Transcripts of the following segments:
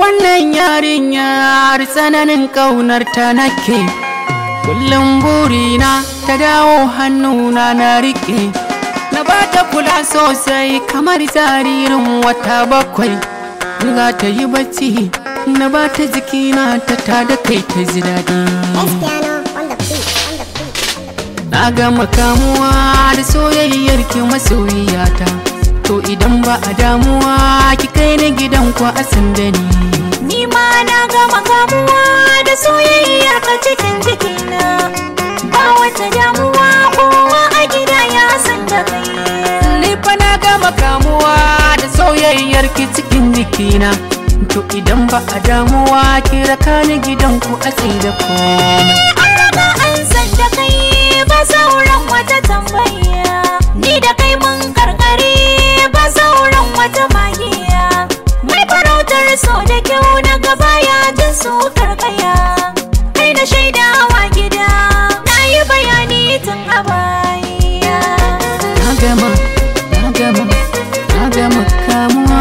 wannan yarinyar tsananin ƙaunar ta nake kullum burina ta dawo hannuna na riƙe na ba ta kula sosai kamar jaririn wata bakwai za ta yi bacci na ba ta jikina ta tada kai ta ji daɗi Espiano on the beat, on the beat, on the beat. na gama kamuwa da soyayyar ki masoyiyata to idan ba a damuwa ki kai ni gidan ku a sanda ni Ni ma na gama kamuwa da soyayyar ka cikin jikina Ba wata damuwa kowa a gida ya san da kai ni fa na gama kamuwa da soyayyar ki cikin jikina to idan ba a damuwa ki raka ni gidan ku a da komai An raga an san da kai ba sauran wata tambaya Ni da kai mun karkare ba sauran wata magiya Mai farautar so da kyau na gaba ya jin su karkaya Kai na shaidawa gida na yi bayani tun a baya na gama na gama na gama kamuwa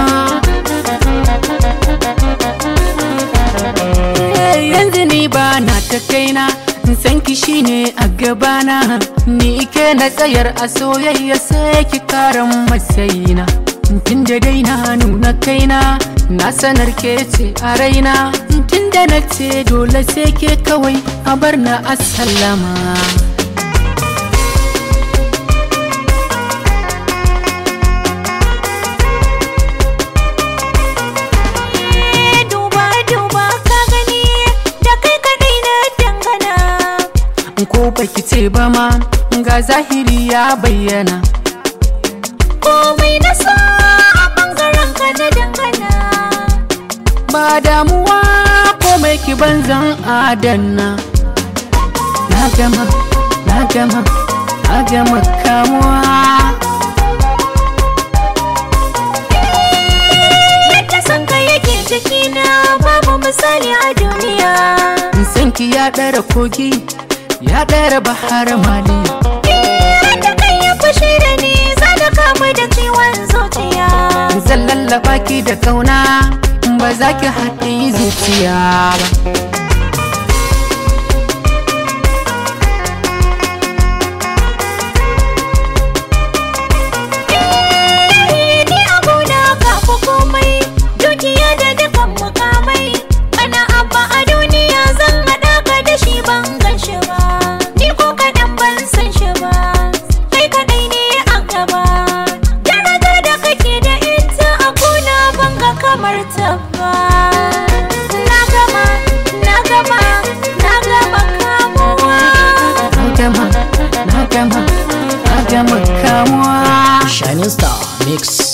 Eh, yanzu ni ba na ta kaina san ki shine a gabana ni ke na tsayar a soyayya sai ki karan matsayina tun da dai na nuna kaina na sanar ke ce a raina tun da na ce dole sai ke kawai a bar na asallama duba duba ka gani da kai kadai na dangana ko baki ce ba ma ga zahiri ya bayyana komai na sa a bangaren ka na dangana ba damuwa komai ki banzan adanna na gama na gama na gama kamuwa yadda san ka yake jikina babu misali a duniya san ki ya ɗara kogi ya ɗara bahar mali da kai ya fushi da ni za da kamu da ciwon zuciya zan lallaba ki da kauna ba za ki haɗe zuciya ba ni abuna ka fi komai dukiya da dukan mukamai ana abba a duniya zan haɗa ka da shi ban gan shi ba ni ko kaɗan ban san shi ba kai kaɗai ne a gaba darajar da kake da ita a kuna ban ga kamar ta ba na gama na gama na gama kamuwa na gama na gama na gama kamuwa Shining Star Mix.